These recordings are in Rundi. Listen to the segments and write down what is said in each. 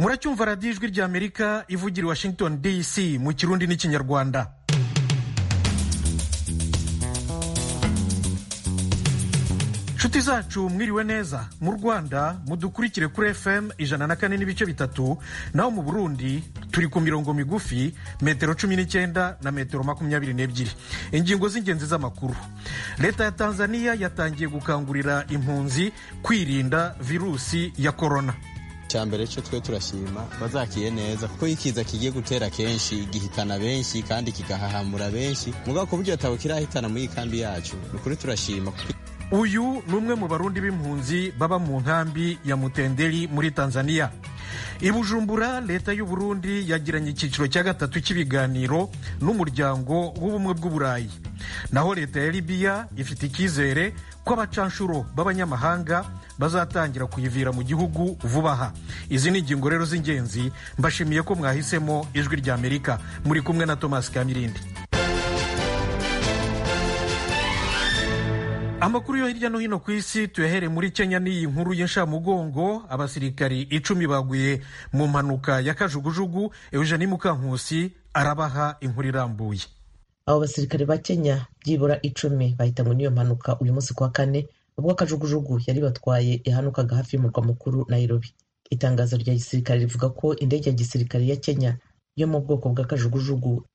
muracyumva radiyo ijwi ry'amerika ivugira i washington dc mu kirundi n'ikinyarwanda nshuti zacu mwiriwe neza mu rwanda mudukurikire kuri fm ijana na kane n'ibice bitatu naho mu burundi turi ku mirongo migufi metero cumi n'icyenda na metero makumyabiri n'ebyiri ingingo z'ingenzi z'amakuru leta ya tanzania yatangiye gukangurira impunzi kwirinda virusi ya korona mbere cyo twe turashima bazakiye neza kuko ikiza kigiye gutera kenshi gihitana benshi kandi kigahahamura benshi mugabo ku buryo atabo kirahitana muri iyi kambi yacu ni ukuri turashima uyu ni umwe mu barundi b'impunzi baba mu nkambi ya mutenderi muri tanzania i bujumbura leta y'u burundi yagiranye icyiciro cya gatatu cy'ibiganiro n'umuryango w'ubumwe bw'uburayi naho leta ya libiya ifite icyizere ko abacanshuro b'abanyamahanga bazatangira kuyivira mu gihugu vuba aha izi ni ingingo rero z'ingenzi mbashimiye ko mwahisemo ijwi ry'amerika muri kumwe na thomas kamirindi amakuru yo hirya no hino ku isi tuyahere muri kenya n'iyi nkuru y'inshamugongo abasirikari icumi baguye mu mpanuka ya kajugujugu eugenie mukankusi arabaha inkuru irambuye abo basirikare ba kenya byibura icumi bahitanywe n'iyo mpanuka uyu munsi kuwa kane ubwo kajugujugu yari batwaye yahanukaga hafi y'umurwa mukuru nairobi itangazo rya gisirikare rivuga ko indege ya gisirikare ya kenya yo mu bwoko bwa kajugujugu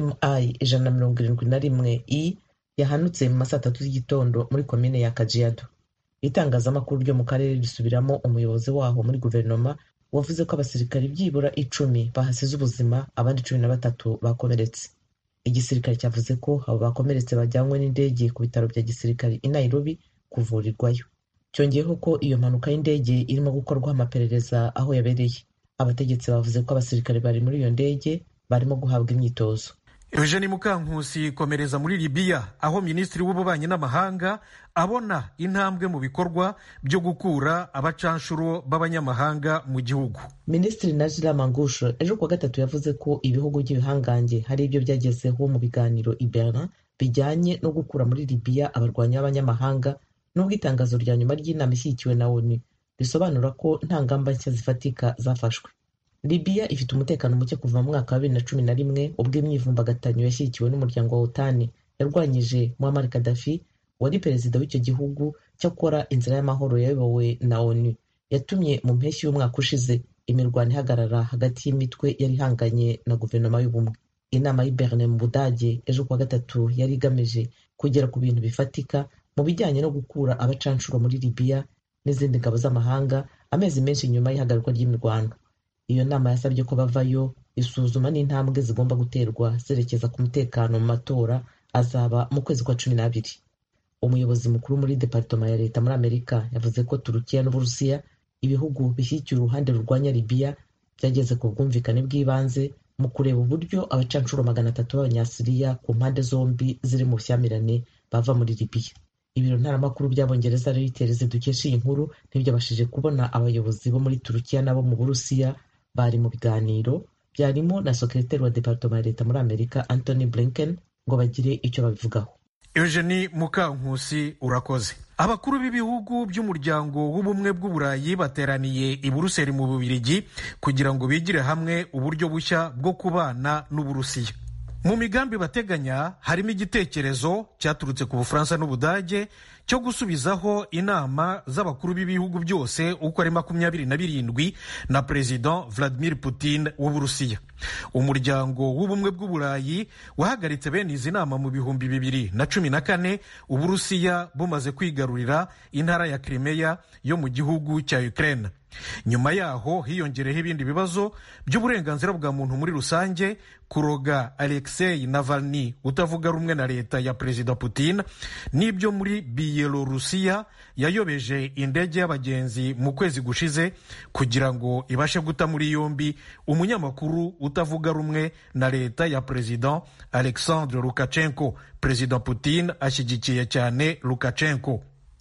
mi ijana na mirongo irindwi na rimwe i yahanutse mu ma saa tatu z'igitondo muri komine ya kajiado itangazamakuru ryo mu karere risubiramo umuyobozi waho muri guverinoma wavuze ko abasirikare byibura icumi bahasize ubuzima abandi cumi na batatu bakomeretse igisirikare cyavuze ko abo bakomeretse bajyanywe n'indege ku bitaro bya gisirikare i nairobi kuvurirwayo cyongeyeho ko iyo mpanuka y'indege irimo gukorwaho amaperereza aho yabereye abategetsi bavuze ko abasirikare bari muri iyo ndege barimo guhabwa imyitozo eugenie mukankusi komereza muri libiya aho minisitiri w'ububanyi n'amahanga abona intambwe mu bikorwa byo gukura abacanshuro b'abanyamahanga mu gihugu minisitiri najila mangusho ejo kuwa gatatu yavuze ko ibihugu by'ibihangange hari ibyo byagezeho mu biganiro i berlin bijyanye no gukura muri libiya abarwanyi b'abanyamahanga n'ubwo itangazo rya nyuma ry'inama ishyigikiwe na onu risobanura ko nta ngamba nshya zifatika zafashwe libiya ifite umutekano muke kuva mu mwaka wa bibiri na cumi na rimwe ubwo imyivumbagatanyo yashyigikiwe n'umuryango wa otani yarwanyije muammar gaddafi wari perezida w'icyo gihugu cyakora inzira y'amahoro yayobowe na onu yatumye mu mpeshyi y'umwaka ushize imirwano ihagarara hagati y'imitwe yari ihanganye na guverinoma y'ubumwe inama y'i Berlin mu budage ejo kuwa gatatu yari igamije kugera ku bintu bifatika mu bijyanye no gukura abacanshuro muri libiya n'izindi ngabo z'amahanga amezi menshi nyuma y'ihagarikwa ry'imirwano iyo nama yasabye ko bavayo isuzuma n'intambwe zigomba guterwa zerekeza ku mutekano mu matora azaba mu kwezi kwa cumi n'abiri umuyobozi mukuru muri deparitoma ya leta muri amerika yavuze ko turukiya n'uburusiya ibihugu bishyigikiye uruhande rurwanya libiya byageze ku bwumvikane bw'ibanze mu kureba uburyo abacanshuro magana atatu b'abanyasiriya ku mpande zombi ziri mu bushyamirane bava muri libiya ibiro ntaramakuru by'abongereza reuters dukesha iyi nkuru ntibyabashije kubona abayobozi bo muri turukiya n'abo mu burusiya bari mu biganiro byarimo na sekreteri wa deparitoma ya leta muri amerika anthony blinken ngo bagire icyo babivugaho eugenie mukankusi urakoze abakuru b'ibihugu by'umuryango w'ubumwe bw'uburayi bateraniye i buruseli mu bubirigi kugira ngo bigire hamwe uburyo bushya bwo kubana n'uburusiya mu migambi bateganya harimo igitekerezo cyaturutse ku bufaransa n'ubudage cyo gusubizaho inama z'abakuru b'ibihugu byose uko ari makumyabiri na birindwi na perezida vladimir putin w'uburusiya umuryango w'ubumwe bw'uburayi wahagaritse bene izi nama mu bihumbi bibiri na cumi na kane uburusiya bumaze kwigarurira intara ya krimeya yo mu gihugu cya ukraine nyuma yaho hiyongereho ibindi bibazo by'uburenganzira bwa muntu muri rusange kuroga alexei navalny utavuga rumwe na leta ya perezida putin n'ibyo muri biyelorusiya yayobeje indege y'abagenzi mu kwezi gushize kugira ngo ibashe guta muri yombi umunyamakuru utavuga rumwe na leta ya perezida alexandre lukashenko perezida putin ashyigikiye cyane lukashenko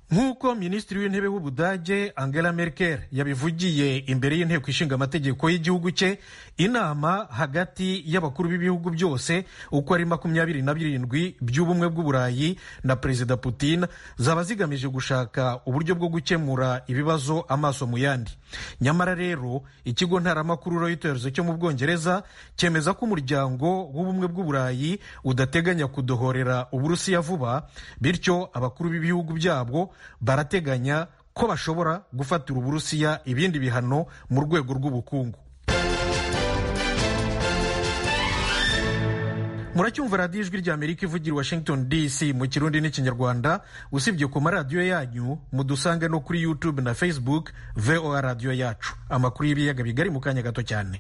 nk'uko minisitiri w'intebe w'ubudage angela merkel yabivugiye imbere y'inteko ishinga amategeko y'igihugu cye inama hagati y'abakuru b'ibihugu byose uko ari makumyabiri na birindwi by'ubumwe bw'uburayi na perezida putin zaba zigamije gushaka uburyo bwo gukemura ibibazo amaso mu yandi nyamara rero ikigo ntaramakuru reuters cyo mu bwongereza cyemeza ko umuryango w'ubumwe bw'uburayi udateganya kudohorera uburusiya vuba bityo abakuru b'ibihugu byabwo barateganya ko bashobora gufatira uburusiya ibindi bihano mu rwego rw'ubukungu muracyumva radiyo ijwi ry'amerika ivugira i washington dc mu kirundi n'ikinyarwanda usibye ku maradiyo yanyu mudusange no kuri youtube na facebook voa radiyo yacu amakuru y'ibiyaga bigari mu kanya gato cyane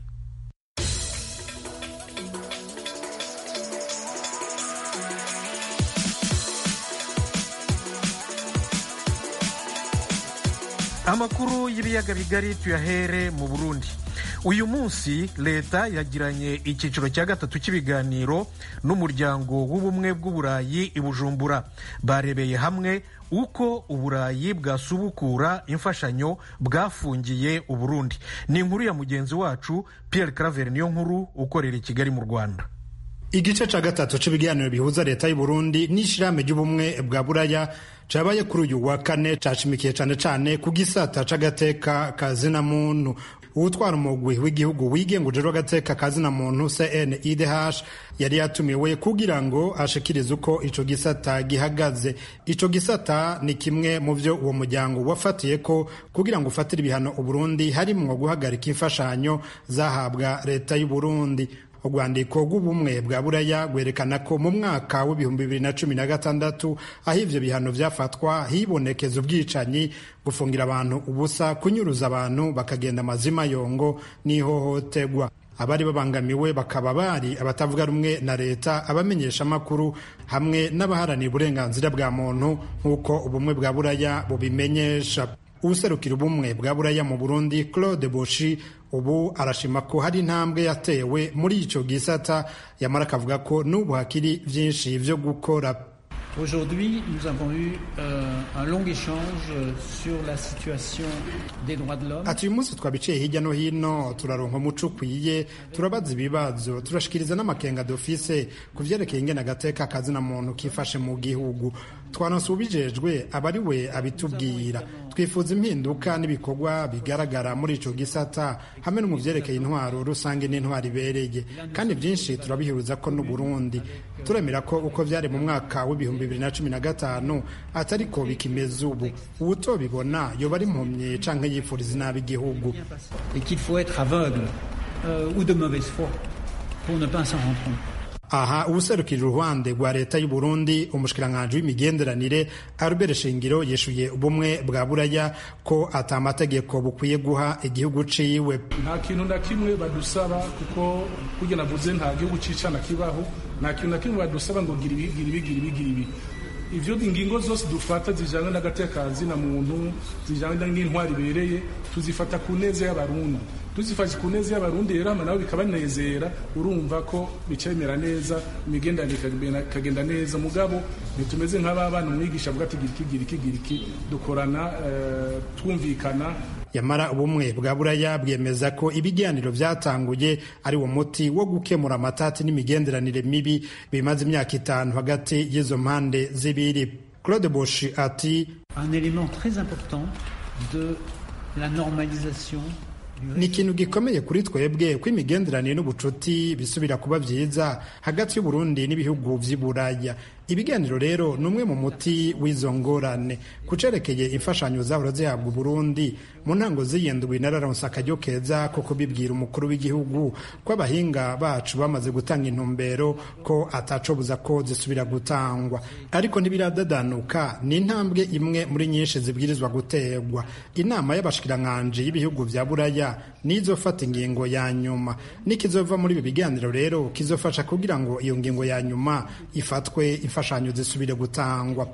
amakuru y'ibiyaga bigari tuyahere mu burundi uyu munsi leta yagiranye icyiciro cya gatatu cy'ibiganiro n'umuryango w'ubumwe bw'uburayi i bujumbura barebeye hamwe uko uburayi bwasubukura imfashanyo bwafungiye uburundi ni inkuru ya mugenzi wacu pierre claver niyo nkuru ukorera i kigali mu rwanda igice ca gatatu c'ibiganiro bihuza leta y'uburundi n'ishirahamwe ry'ubumwe bwa buraya cabaye kuri uyu wa kane cashimikiye cane cane ku gisata c'agateka ka zina muntu uwutwara umugwi w'igihugu wigenga ujejwe agateka ka zina muntu cnidh yari yatumiwe kugira ngo ashikirize uko ico gisata gihagaze ico gisata ni kimwe mu vyo uwo muryango wafatiye ko kugira ngo ufatire ibihano uburundi harimwo guhagarika imfashanyo zahabwa leta y'uburundi urwandiko rw'ubumwe bwa buraya rwerekana ko mu mwaka w'ibihumbi bibiri na cumi na gatandatu aho ivyo bihano vyafatwa hibonekeza ubwicanyi gufungira abantu ubusa kunyuruza abantu bakagenda amazima yongo n'ihohoterwa abari babangamiwe bakaba bari abatavuga rumwe na leta abamenyesha amakuru hamwe n'abaharanira uburenganzira bwa muntu nk'uko ubumwe bwa buraya bubimenyesha uwuserukira ubumwe bwa buraya mu burundi claude boshi ubu arashima ko hari intambwe yatewe muri ico gisata yamara akavuga ko n'ubu hakiri vyinshi vyo gukora Aujourd'hui, nous avons eu euh, un long échange sur la situation des droits de l'homme. ati uyu munsi twabiciye hirya no hino turaronka umuco ukwiye turabaza ibibazo turashikiriza n'amakenga dufise ku vyerekeye ingene agateka kazina muntu kifashe mu gihugu twanonse ubijejwe aba ari we abitubwira twifuza impinduka n'ibikorwa bigaragara muri ico gisata hamwe no mu vyerekeye intwaro rusange n'intwaro ibereye kandi vyinshi turabihuza ko n'uburundi turemera ko uko vyari mu mwaka w'ibihumbi bibiri na cumi na gatanu atariko bikimeze ubu uwutobibona yoba ari impumyi canke yifuriza inabi igihugu Et qu'il faut être aveugle euh, ou de mauvaise foi pour ne pas s'en rendre compte. aha ubuserukira uruhande rwa leta y'u Burundi umushikiranganji w'imigenderanire Albert Shingiro yishuye ubumwe bwa buraya ko ata amategeko bukwiye guha igihugu ciwe nta kintu na kimwe badusaba kuko kurya navuze nta gihugu cicana kibaho nta kintu na kimwe badusaba ngo gira ibi gira ibi gira ibi gira ibi ivyo ingingo zose dufata zijanye n'agatekazi na muntu zijanye n'intwari ibereye tuzifata ku neza y'abarundi tuzifashe ku neza y'abarundi rero hama nabo bikabanezera urumva ko bicemera neza imigenderanire ikagenda neza mugabo ntitumeze nk'aba bana umwigisha avuga ati gira iki gira iki gira iki dukorana eh, twumvikana yamara ubumwe bwa buraya bwemeza ko ibiganiro vyatanguye ari wo muti wo gukemura amatati n'imigenderanire mibi bimaze imyaka itanu hagati y'izo mpande zibiri claude bosh ati Un élément très important de la normalisation ni ikintu gikomeye kuri twebwe ko imigenderanire n'ubucuti bisubira kuba vyiza hagati y'uburundi n'ibihugu vy'i buraya ibiganiro rero ni umwe mu muti w'izo ngorane ku cerekeye imfashanyo zahora zihabwa uburundi mu ntango z'iyindwi nararonse akaryo keza ko kubibwira umukuru w'igihugu ko abahinga bacu bamaze gutanga intumbero ko atacobuza ko zisubira gutangwa ariko ntibiradadanuka ni intambwe imwe muri nyinshi zibwirizwa guterwa inama y'abashikiranganji y'ibihugu vya buraya nizofata ingingo ya nyuma nikizova muri ibi biganiro rero kizofasha kugira ngo iyo ngingo ya nyuma ifatwe imfashanyo zisubire gutangwa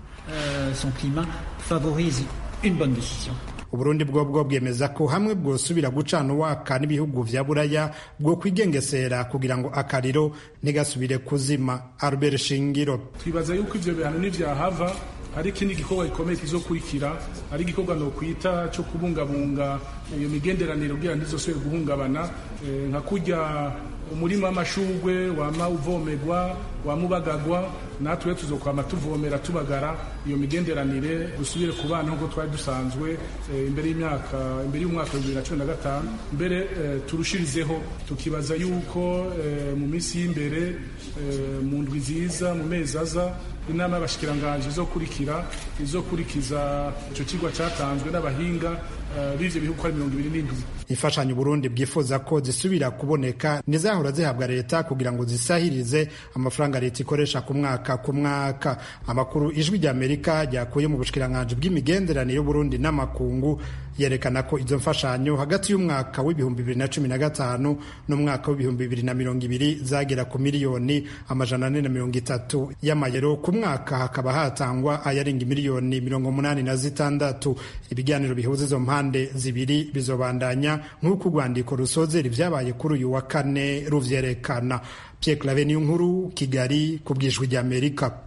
euh, son climat favorise une bonne décision. uburundi bwo bwo bwemeza ko hamwe bwosubira gucana uwaka n'ibihugu vya buraya bwo kwigengesera kugira ngo akariro ntigasubire kuzima albert shingiro twibaza yuko ivyo bihano nivyahava hari ikindi gikorwa gikomeye kizokurikira ari igikorwa nokwita cyo kubungabunga iyo migenderanire kugira ntizosubire guhungabana nka kurya umurima w'amashugwe wama uvomerwa wama ubagagwa natwe tuzokwama tuvomera tubagara iyo migenderanire dusubire ku bana nk'uko twari dusanzwe imbere y'imyaka imbere y'umwaka wa bibiri na cumi na gatanu mbere turushirizeho tukibaza yuko mu minsi y'imbere mu ndwi nziza mu mezi aza inama y'abashikiranganji izokurikira izokurikiza icyo kigo cyatanzwe n'abahinga b'ivyo bihugu ari mirongo ibiri n'indwi imfashanyo Burundi bwifuza ko zisubira kuboneka nizahora zihabwa leta kugira ngo zisahirize amafaranga leta ikoresha ku mwaka ku mwaka amakuru ijwi rya Amerika ryakuye mu bushikiranganji bw'imigenderanire y'Uburundi n'amakungu yerekana ko izo mfashanyo hagati y'umwaka w'ibihumbi bibiri na cumi na gatanu n'umwaka w'ibihumbi bibiri na mirongo ibiri zagera ku miliyoni amajana ane na mirongo itatu y'amayero ku mwaka hakaba hatangwa ayarenga miliyoni mirongo umunani na zitandatu ibiganiro bihuza izo mpande zibiri bizobandanya nk'uko urwandiko rusozera ibyabaye kuri uyu wa kane ruvyerekana Pierre Claver niyo nkuru Kigali ku bwijwi rya Amerika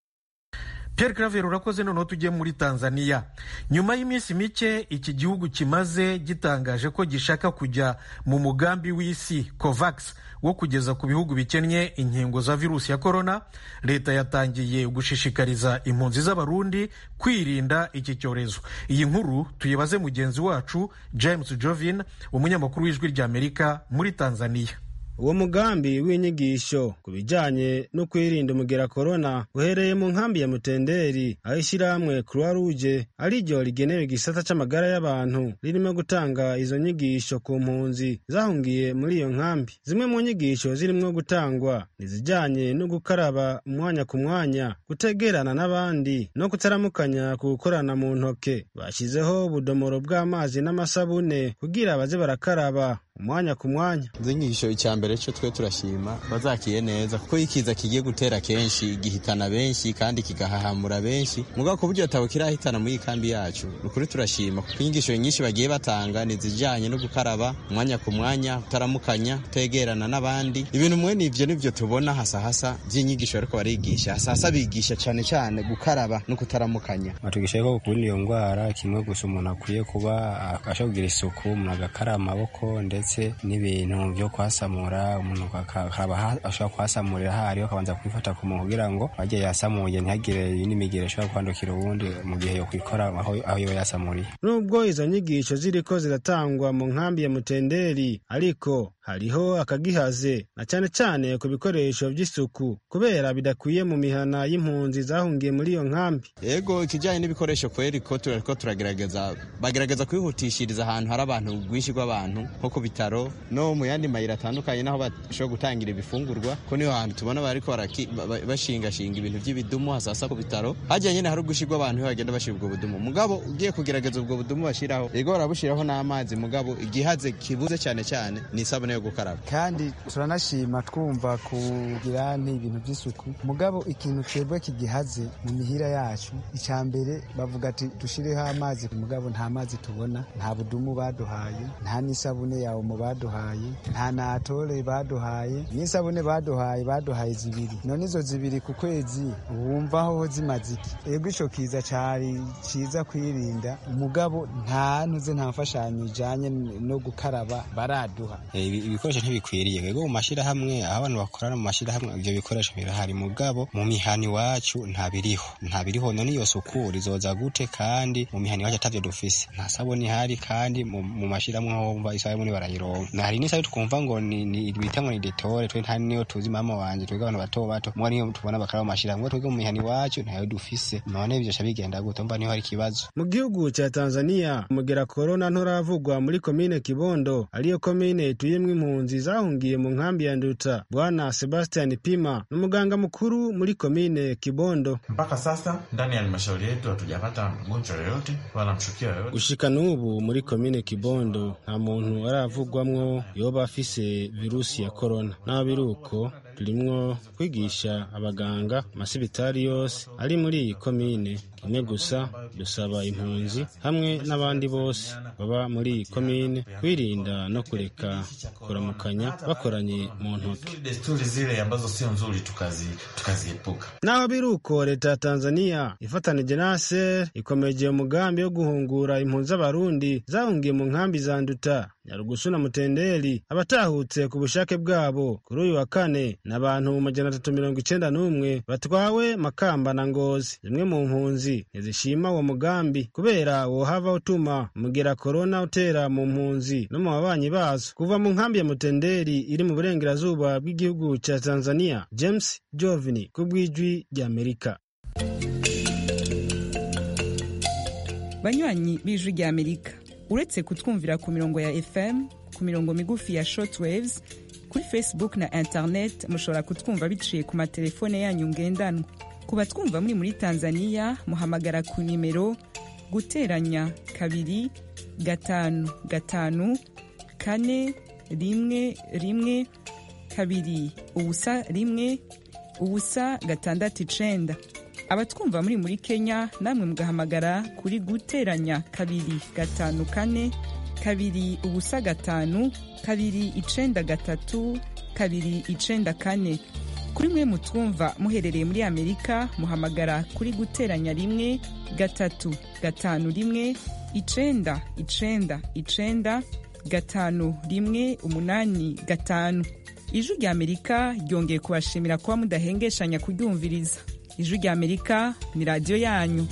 Pierre Claver urakoze noneho tujye muri Tanzania nyuma y'iminsi mike iki gihugu kimaze gitangaje ko gishaka kujya mu mugambi w'isi COVAX wo kugeza ku bihugu bikennye inkingo za virusi ya korona leta yatangiye gushishikariza impunzi z'abarundi kwirinda iki cyorezo iyi nkuru tuyibaze mugenzi wacu James Jovin umunyamakuru w'ijwi ry'Amerika muri Tanzania uwo mugambi w'inyigisho ku bijyanye no kwirinda umugera korona uhereye mu nkambi ya mutenderi aho ishyirahamwe croix rouge ariryo rigenewe igisata c'amagara y'abantu ririmo gutanga izo nyigisho ku mpunzi zahungiye muri iyo nkambi zimwe mu nyigisho zirimo gutangwa nizijyanye no gukaraba umwanya ku mwanya gutegerana n'abandi no kutaramukanya ku gukorana mu ntoke bashyizeho ubudomoro bw'amazi n'amasabune kugira baze barakaraba umwanya ku mwanya izo nyigisho icya mbere cyo twe turashima bazakiye neza kuko ikiza kigiye gutera kenshi gihitana benshi kandi kigahahamura benshi mugabo ku buryo atabo kirahitana muri iyi kambi yacu ni ukuri turashima kuko inyigisho nyinshi bagiye batanga ni izijyanye no gukaraba umwanya ku mwanya utaramukanya kutegerana n'abandi ibintu mwe nivyo nivyo tubona hasahasa by'inyigisho bariko barigisha hasahasa bigisha cyane cyane gukaraba no kutaramukanya batugisha ko kurinda iyo ndwara kimwe gusa umuntu akwiye kuba akasha kugira isuku umuntu agakaraba amaboko ndetse n'ibintu byo kwasamura umuntu ashobora kwasamurira hariho akabanza kwifata ku muntu kugira ngo ajye yasamuye ntihagire n'imigero ishobora kwandukira uwundi mu gihe yo kwikora aho yoba yasamuriye nubwo izo nyigisho ziriko ziratangwa mu nkambi ya mutenderi ariko hariho akagihaze na cyane cyane ku bikoresho by'isuku kubera bidakwiye mu mihana y'impunzi zahungiye muri iyo nkambi yego ikijyanye n'ibikoresho kweri ko turariko turagerageza bagerageza kwihutishiriza ahantu hari abantu rwinshi rw'abantu nko ku bitaro no mu yandi mayira atandukanye naho bashobora gutangira ibifungurwa ko niho hantu tubona bariko bashingashinga ibintu by'ibidumu hasasa ku bitaro hajya nyine hari ubwinshi bw'abantu iyo bagenda bashira ubwo budumu mugabo ugiye kugerageza ubwo budumu bashiraho yego barabushiraho n'amazi mugabo igihaze kibuze cyane cyane ni isabune yo gukaraba kandi turanashima twumva kugira ibintu by'isuku mugabo ikintu twebwe kigihaze mu mihira yacu icya mbere bavuga ati dushireho amazi mugabo nta mazi tubona nta budumu baduhaye nta n'isabune yawe mu baduhaye nta natore baduhaye n'isabune baduhaye baduhaye zibiri none izo zibiri ku kwezi wumva aho zimaze iki ego ico kiza cari ciza kwirinda umugabo nta ntuze nta mfashanyo ijanye no gukaraba baraduha ibikoresho ntibikwiriye yego mu mashyirahamwe aho abantu bakorana mu mashyirahamwe ibyo bikoresho birahari mugabo mu mihani iwacu ntabiriho ntabiriho none iyo suku rizoza gute kandi mu mihani iwacu atavyo dufise nta sabuni ihari kandi mu mashyirahamwe aho wumva isabuni barayironka hari n'isabi twumva ngo ni bita ngo ni detore twe nta niyo tuzi mama wanje twebwe abantu bato bato mwa niyo tubona bakaraba mu mashyirahamwe twebwe mu mihani iwacu ntayo dufise none ivyo ca bigenda gute umva niho hari ikibazo mu gihugu ca tanzania umugera korona nturavugwa muri komine kibondo ariyo komine ituyemwo impunzi zahungiye mu nkambi ya nduta bwana sebastian pima ni umuganga mukuru muri komine kibondo mpaka sasa ndani ya halmashauri yetu hatujapata mgonjwa yoyote wala mshukia yoyote gushika n'ubu muri komine kibondo nta muntu aravugwamwo yoba afise virusi ya korona naho biri uko turimwo kwigisha abaganga amasibitari yose ari muri iyi komine kimwe gusa dusaba impunzi hamwe n'abandi bose baba muri iyi komine kwirinda no kureka kuramukanya bakoranye mu ntoki desturi zile ambazo sio nzuri tukazi tukaziepuka naho biri uko leta ya tanzania ifatanije na aser ikomeje umugambi wo guhungura impunzi z'abarundi zahungiye mu nkambi za nduta nyarugusu na mutenderi abatahutse ku bushake bwabo kuri uyu wa kane ni abantu majana atatu mirongo icenda n'umwe batwawe makamba na ngozi zimwe mu mpunzi ntizishima uwo mugambi kubera wohava utuma umugera korona utera mu mpunzi no mu babanyi bazo kuva mu nkambi ya mutenderi iri mu burengerazuba bw'igihugu ca tanzania james jovini ku bw'ijwi ry'amerika banywanyi b'ijwi ry'amerika uretse kutwumvira ku mirongo ya fm ku mirongo migufi ya shortwaves kuri facebook na internet mushobora kutwumva biciye ku matelefone yanyu ngendanwa ku batwumva muri muri tanzania muhamagara ku nimero guteranya kabiri gatanu gatanu kane rimwe rimwe kabiri ubusa rimwe ubusa gatandatu icenda abatwumva muri muri kenya namwe mugahamagara kuri guteranya kabiri gatanu kane kabiri ubusa gatanu kabiri icenda gatatu kabiri icenda kane kuri mwe mutwumva muherereye muri amerika muhamagara kuri guteranya rimwe gatatu gatanu rimwe icenda icenda icenda gatanu rimwe umunani gatanu ijwi rya amerika ryongeye kubashimira kuba mudahengeshanya kuryumviriza ijwi rya amerika ni radiyo yanyu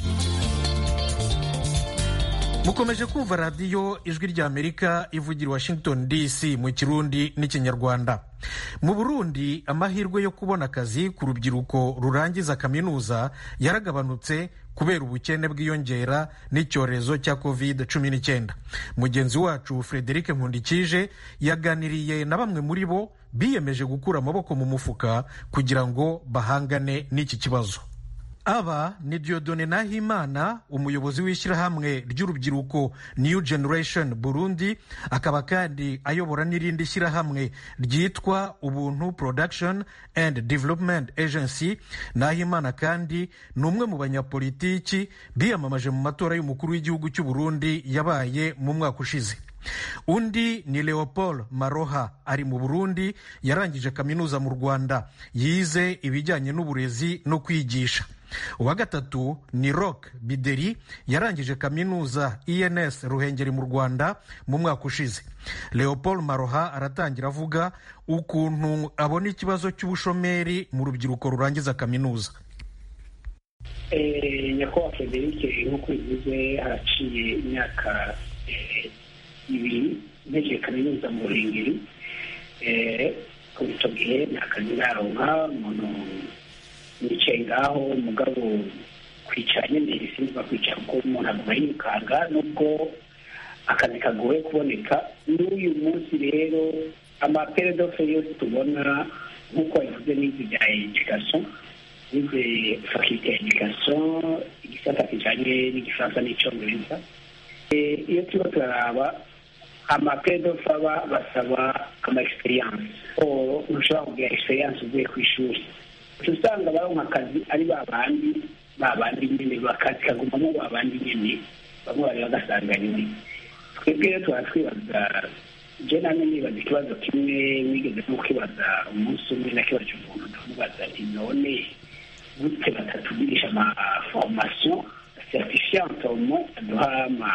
mukomeje kumva radiyo ijwi rya amerika ivugira washington dc mu kirundi n'ikinyarwanda mu burundi amahirwe yo kubona akazi ku rubyiruko rurangiza kaminuza yaragabanutse kubera ubukene bwiyongera n'icyorezo cya covid cumi n'icyenda mugenzi wacu frederic nkundikije yaganiriye na bamwe muri bo biyemeje gukura amaboko mu mufuka kugira ngo bahangane n'iki kibazo aba ni diodone nahimana umuyobozi w'ishyirahamwe ry'urubyiruko new generation burundi akaba kandi ayobora n'irindi shyirahamwe ryitwa ubuntu production and development agency nahimana kandi ni umwe mu banyapolitiki biyamamaje mu matora y'umukuru w'igihugu cy'u burundi yabaye mu mwaka ushize undi ni leopold maroha ari mu burundi yarangije kaminuza mu rwanda yize ibijyanye n'uburezi no kwigisha uwa gatatu ni rock bideri yarangije kaminuza ens ruhengeri mu rwanda mu mwaka ushize leopold maroha aratangira avuga ukuntu abona ikibazo cy'ubushomeri mu rubyiruko rurangiza kaminuza nyakubahwa frederic nk'uko bivuze haraciye imyaka ibiri ntegereje kaminuza mu ruhengeri kuri icyo gihe nta kazi naronka umuntu nicaye ngaho umugabo kwicara nyine sinzi kwicara kuko umuntu aguma yirukanga nubwo akazi kagoye kuboneka n'uyu munsi rero amaperedofe yose tubona nk'uko wabivuze n'izi bya edikasiyo n'izi fakilite ya edikasiyo igisata kijyanye n'igifaransa n'icyongereza iyo turimo turaraba amaperedofe aba basaba ama egisperiyanse ntushobora kugira egisperiyanse uvuye ku ishuri usanga baronka akazi ari ba bandi ba bandi nyine bakazi kagumamo ba bandi nyine bamwe bari bagasanga nyine twebwe rero tuba twibaza je namwe nibaza ikibazo kimwe wigeze no kwibaza umunsi umwe nakibaza umuntu ndamubaza nti none gute batatugirisha ama formation certifiante au moins aduha ama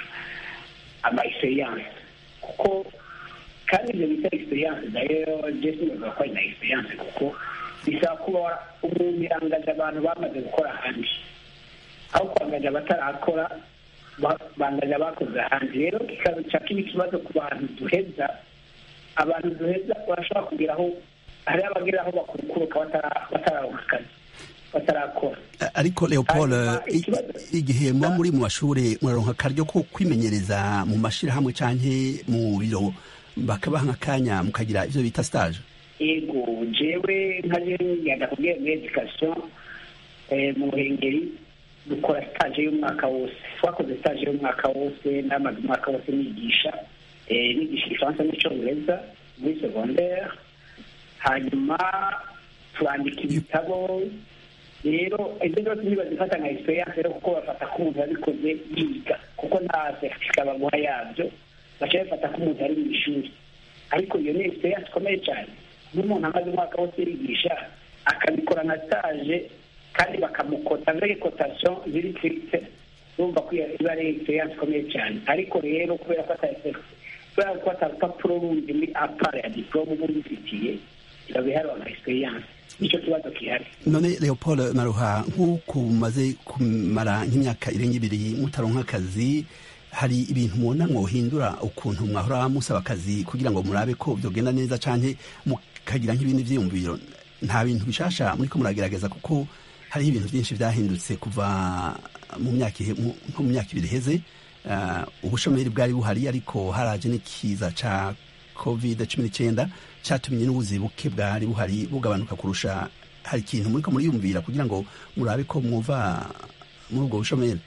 ama experience kuko kandi ibyo bita experience nayo je sinibaza ko ari na experience kuko bisaba kuba umuntu yangaje abantu bamaze gukora ahandi aho kwangaje abatarakora bangaje abakoze ahandi rero kikaza cya kiba ikibazo ku bantu duheza abantu duheza urashobora kugeraho hari abageraho bakurukuruka batararonka akazi batarakora ariko leopold igihe muba muri mu mashuri muraronka akaryo ko kwimenyereza mu mashyirahamwe cyangwa mu biro bakabaha nk'akanya mukagira ibyo bita stage ego jewe nkaje ngenda kubwira muri edikasiyo mu ruhengeri dukora stage y'umwaka wose twakoze stage y'umwaka wose namaze umwaka wose nigisha nigisha igifaransa n'icyongereza muri secondaire hanyuma turandika ibitabo rero ibyo byose ntibazifata nka experience rero kuko bafata ko umuntu yabikoze yiga kuko nta certificat baguha yabyo baca bafata ko umuntu ari mu ishuri ariko iyo ni experience ikomeye cyane n'umuntu amaze umwaka wose yigisha akabikora nka stage kandi bakamukota avec cotation ziri stricte urumva ko iba ari experience ikomeye cyane ariko rero kubera ko kubera ko atarupapuro rundi muri apara ya diplome uba ubifitiye biba biharwa nka experience nicyo kibazo gihari none leopold maruha nk'uko mumaze kumara nk'imyaka irenga ibiri mutaronka akazi hari ibintu mubona mwohindura ukuntu mwahora musaba akazi kugira ngo murabe ko byogenda neza canke mukagira nk'ibindi vyiyumviro nta bintu bishasha muriko muragerageza kuko hariho ibintu byinshi vyahindutse kuva mu myaka nko mu myaka ibiri iheze uh, ubushomeri bwari buhari ariko haraje n'ikiza ca covid cumi n'icyenda cyatumye n'ubuzi buke bwari buhari bugabanuka kurusha hari ikintu muriko muriyumvira kugira ngo murabe ko mwuva muri ubwo bushomeri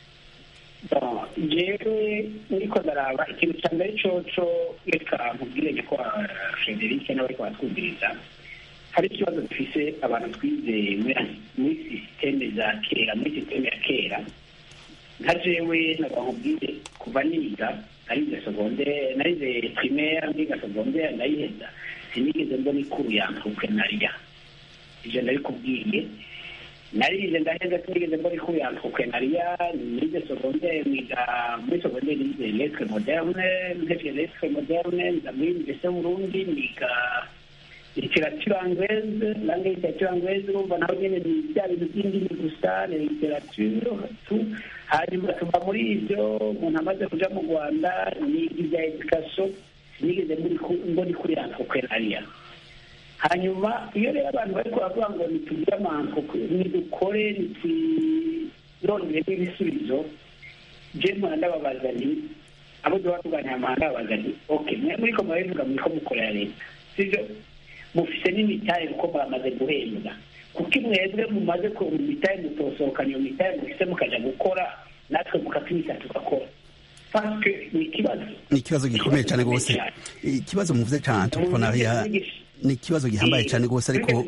jewe niko ndaraba ikintu cya mbere coco reka nkubwire ko frederic n'abariko batwumviriza hari ikibazo dufise abantu twize muri sisiteme za kera muri sisiteme ya kera nka jewe nagwa nkubwire kuva niga narize secondaire narize primaire ndiga secondaire ndayiheza sinigeze mbona ikuru ya entrepreneuria ivyo ndabikubwiye narize ndaheza sinigeze mbona ikuru ya entrepreneuria nize secondaire niga muri secondaire nize lettre moderne ntevye lettre moderne nza muri université burundi niga literature anglaise langue literature anglaise urumva naho nyene ni bya bintu by'indimi gusa ni literature tu hanyuma tuva muri ivyo umuntu amaze kuja mu rwanda niga ibya education sinigeze mbona kuri entrepreneuria hanyuma iyo rero abantu bariko baravuga ngo nitugire nidukore nitwirondere n'ibisubizo je mpora ndababaza nti abo duba tuganira mpora ndababaza nti okay mwe muriko murabivuga muriko mukorera leta sivyo mufise n'imitahe kuko bamaze guhembwa kuko imwebwe mumaze mu mitahe mutosohokana iyo mitahe mufise mukaja gukora natwe mukatwita tugakora ni ikibazo ni ikibazo gikomeye cyane rwose ikibazo muvuze cyane entrepreneuria ni ikibazo gihambaye cyane rwose ariko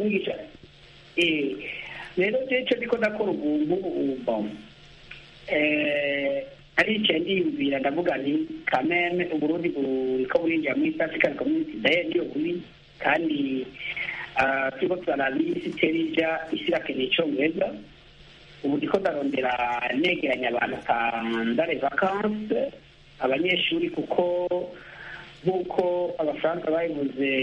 rero cyo ndiko ndakora ubuntu ubumva aricaye ndiyumvira ndavuga nti kameme uburundi buriko burinjira muri east african community daye niyo buri kandi turiko turaraba isi terija isi irakeneye icongereza ubu ndiko ndarondera negeranya abantu pandare vacanse abanyeshuri kuko nk'uko abafaransa babivuze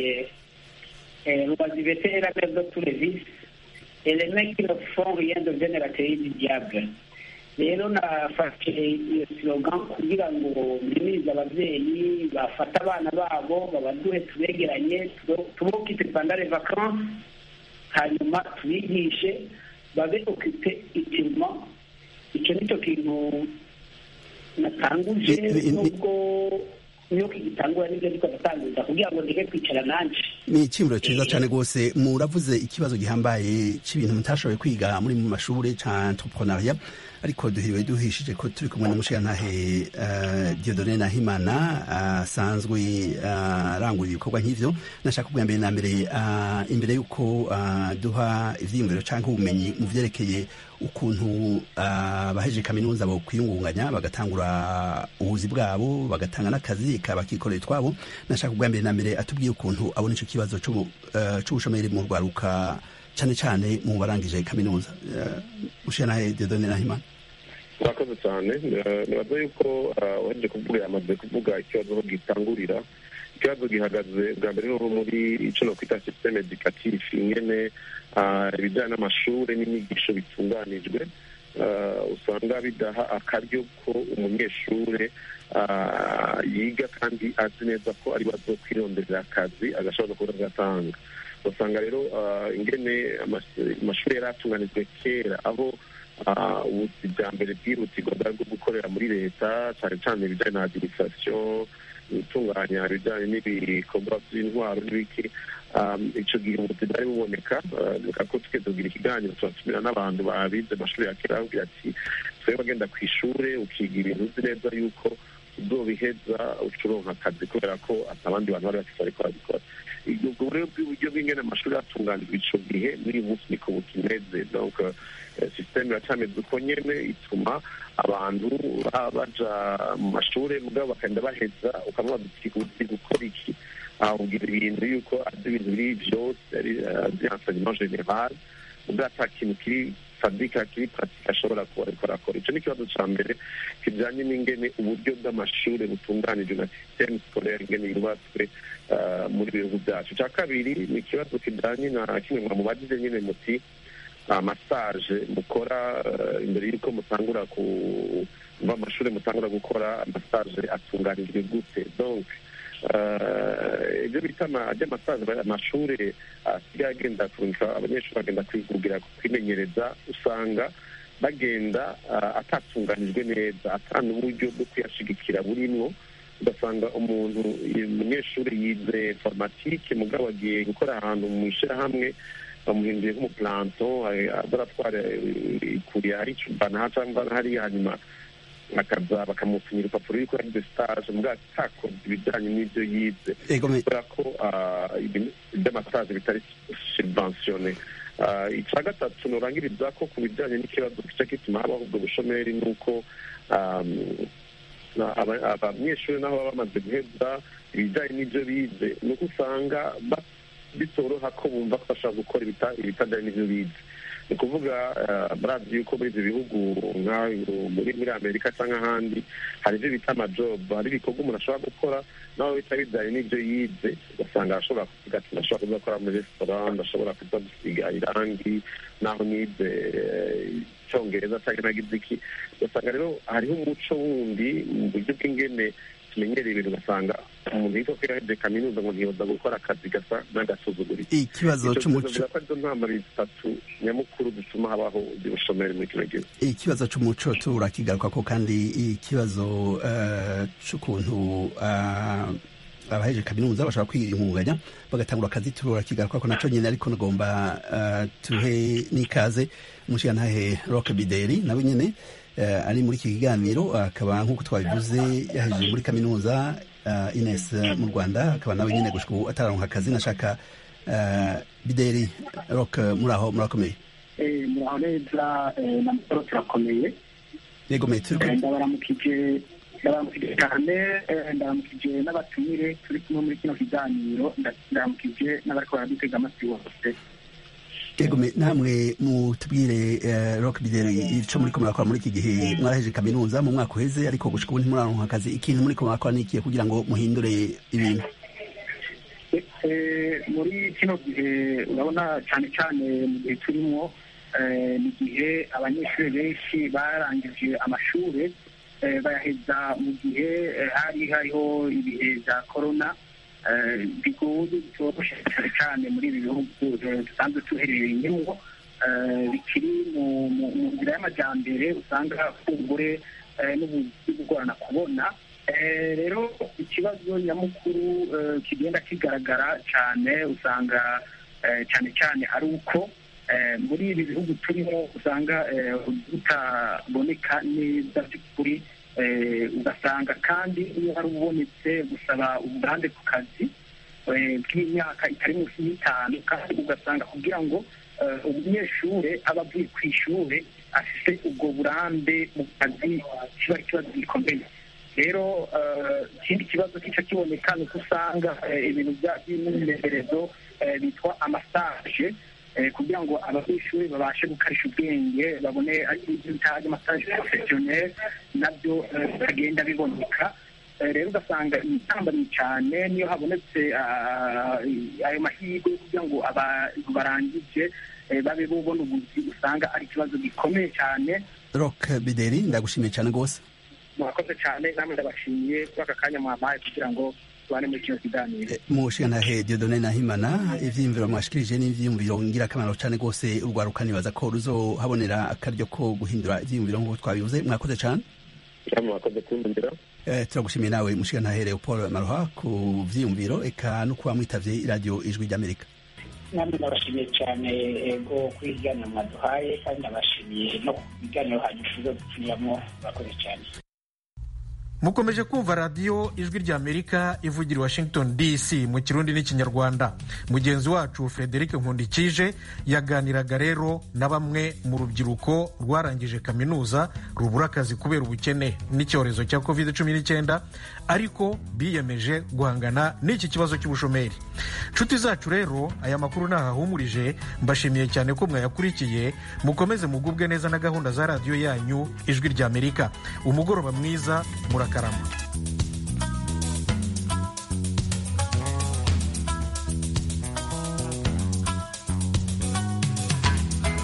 rubazivete era mère de tous les vices et les mecs qui ne font rien deviennent la théorie du diable rero nafashe iyo slogan kugira ngo mbimirize abavyeyi bafate abana babo babaduhe tubegeranye tubokipe pandare vacanse hanyuma tubigishe babe okipe itirima icyo nicyo kintu natanguje nubwo niyo kigitangura nibyo ariko ndatanguza kugira ngo ndeke kwicara nanje ni icyimuro cyiza cyane rwose muravuze ikibazo gihambaye cy'ibintu mutashoboye kwiga muri mu mashuri ca entrepreneuria ariko duhiriwe duhishije ko turi kumwe n'umushirantahe uh, Dieudonne Nahimana asanzwe uh, arangura uh, ibikorwa nk'ivyo nashaka kubwira mbere na mbere uh, imbere y'uko uh, duha ivyiyumviro canke ubumenyi mu vyerekeye ukuntu abahejeje uh, kaminuza bo kwiyungunganya bagatangura ubuzi bwabo bagatanga n'akazi kabakikorera twabo nashaka kubwira mbere na mbere atubwiye ukuntu abona ico kibazo c'ubushomeri uh, mu rwaruka cyane cyane mu barangije kaminuza ushanahe Dieudonne Nahimana murakoze cyane nibaza yuko waje kuvuga yamaze kuvuga ikibazo aho gitangurira ikibazo gihagaze bwa mbere n'ubu muri icyo no kwita systeme educatif ingene ibijyanye n'amashuri n'inyigisho bitunganijwe usanga bidaha akaryo ko umunyeshuri yiga kandi azi neza ko ari bazo kwirondera akazi agashobora kuba agatanga usanga rero ingene amashuri yari atunganijwe kera aho ubuzi bwa mbere bwihutirwa bwari bwo gukorera muri leta cyane cyane ibijyanye na adirisasiyo gutunganya ibijyanye n'ibikorwa by'intwaro n'ibiki icyo gihe ubuzi bwari buboneka reka ko twe tugira ikiganiro turatumira n'abantu babize amashuri ya kera babwira ati twebwe agenda ku ishuri ukiga ibintu uzi neza yuko uzobiheza uca uronka akazi kubera ko atabandi bantu bari bafite bariko barabikora ubwo rero bw'uburyo bw'ingene amashuri yatunganijwe ico gihe n'uyu munsi niko bukimeze donc sisiteme iracameze uko nyene ituma abantu baja mu mashuri mugabo bakagenda baheza ukamubaza uti gukora iki ahubwira ibintu yuko azi ibintu biri vyose ari azi enseignement general mugabo ata kintu kiri fabika kiri pratique ashobora kuba ariko arakora ico ni ikibazo ca mbere kijanye n'ingene uburyo bw'amashuri butunganijwe na systeme scolaire ingene yubatswe muri bihugu byacu icya kabiri ni ikibazo kijanye na kimwe mwa mubajije nyine muti amasaje mukora imbere y'uko mutangura ku mva amashuri mutangura gukora amasaje atunganijwe gute donc ibyo bita by'amasaje amashuri asigaye agenda kurunga abanyeshuri bagenda kwigugira kwimenyereza usanga bagenda atatunganijwe neza ata n'uburyo bwo kuyashigikira burimwo ugasanga umuntu umunyeshuri yize informatike mugabo agiye gukora ahantu mu ishyirahamwe bamuhinduye nk'umuplanto azaratwara ikuriye ari cubana cyangwa hariya hanyuma akaza bakamupfunyira urupapuro yuko yagize stage mugabo atakoze ibijyanye n'ibyo yize kubera ko iby'amasaje bitari subventione icya gatatu nurangiriza ko ku bijyanye n'ikibazo gice gituma habaho ubwo bushomeri ni uko abanyeshuri naho baba bamaze guheza ibijyanye n'ibyo bize ni uko usanga bitoroha ko bumva ko bashobora gukora ibitajyanye n'ibyo bize ni ukuvuga murazi yuko muri ibyo bihugu muri muri amerika cyangwa ahandi hari ibyo bita amajobu hari ibikorwa umuntu ashobora gukora nawe bita bijyanye n'ibyo yize ugasanga arashobora kuvuga ati ndashobora kuza gukora muri resitora ndashobora kuza gusiga irangi naho nize icyongereza cyangwa nagize iki ugasanga rero hariho umuco wundi mu buryo bw'ingene tumenyereye ibintu ugasanga umuntu yitwa ko yaheje kaminuza ngo ntiyoza gukora akazi gasa n'agasuzuguriro ikibazo cy'umuco ko arizo ntambara zitatu nyamukuru zituma habaho ubushomeri muri kino gihugu ikibazo cy'umuco turakigaruka ko kandi ikibazo cy'ukuntu abaheje kaminuza bashobora kwiyunganya bagatangura akazi turakigaruka ko naco nyine ariko nagomba tuhe n'ikaze umushigantahe rock bideri nawe nyine ari muri iki kiganiro akaba nk'uko twabivuze yahejeje muri kaminuza ines mu rwanda akaba nawe nyine gushika ubu atararonka akazi nashaka bideri rock muri aho murakomeye muraho neza n'amakuru turakomeye yego me turi ndabaramukije ndabaramukije cyane ndabaramukije n'abatumire turi kumwe muri kino kiganiro ndabaramukije n'abariko baradutega amatwi bose yego namwe mutubwire rock bideri ico muriko murakora muri iki gihe mwaraheje kaminuza mu mwaka uheze ariko gushika ubu ntimuraronka akazi ikintu muriko murakora ni ikihe kugira ngo muhindure ibintu muri kino gihe urabona cyane cyane mu gihe turimo ni igihe abanyeshuri benshi barangije amashuri bayaheza mu gihe hari hariho ibihe bya korona bigoye bitoroshe cyane cyane muri ibi bihugu dusanzwe tuherereyemo bikiri mu nzira y'amajyambere usanga kumbure n'ubuzi bugorana kubona rero ikibazo nyamukuru kigenda kigaragara cyane usanga cyane cyane ari uko muri ibi bihugu turimo usanga butaboneka neza by'ukuri ugasanga kandi iyo hari ubonetse gusaba uburambe ku kazi bw'imyaka itari munsi y'itanu kandi ugasanga kugira ngo umunyeshuri aba avuye ku ishuri afite ubwo burambe mu kazi kiba ari ikibazo gikomeye rero ikindi kibazo kica kiboneka ni uko usanga ibintu by'imyimenyerezo bitwa amasaje kugira ngo abanyeshuri babashe gukarisha ubwenge babone ibyo bita amasaje porofesiyoneri nabyo bitagenda biboneka rero ugasanga intambamyi cyane niyo habonetse ayo mahirwe kugira ngo abantu barangije babe bubona ubuzi usanga ari ikibazo gikomeye cyane rock bideri ndagushimiye cyane rwose murakoze cyane namwe ndabashimiye kuri aka kanya mwampaye kugira ngo tubane muri kino kiganiro mushigantahe diodone nahimana ivyiyumviro mwashikirije n'ivyiyumviro ngirakamaro cane rwose urwaruka nibaza ko ruzohabonera akaryo ko guhindura ivyiyumviro nk'uko twabivuze mwakoze cane mwakoze kumbwira turagushimiye nawe mushigantahe leopold maroha ku vyiyumviro eka no kuba mwitavye iradiyo ijwi ry'amerika namwe ndabashimiye cyane ego kuri ibiganiro mwaduhaye kandi ndabashimiye no ku biganiro hanyuma tuzo dupfunyiramo murakoze cyane mukomeje kumva radiyo ijwi ry'amerika ivugira i washington dc mu kirundi n'ikinyarwanda mugenzi wacu frederic nkundikije yaganiraga rero na bamwe mu rubyiruko rwarangije kaminuza rubura akazi kubera ubukene n'icyorezo cya covid 19 ariko biyemeje guhangana n'iki kibazo cy'ubushomeri nshuti zacu rero aya makuru ntahahumurije mbashimiye cyane ko mwayakurikiye mukomeze mugubwe neza na gahunda za radiyo yanyu ijwi ry'amerika umugoroba mwiza murakarama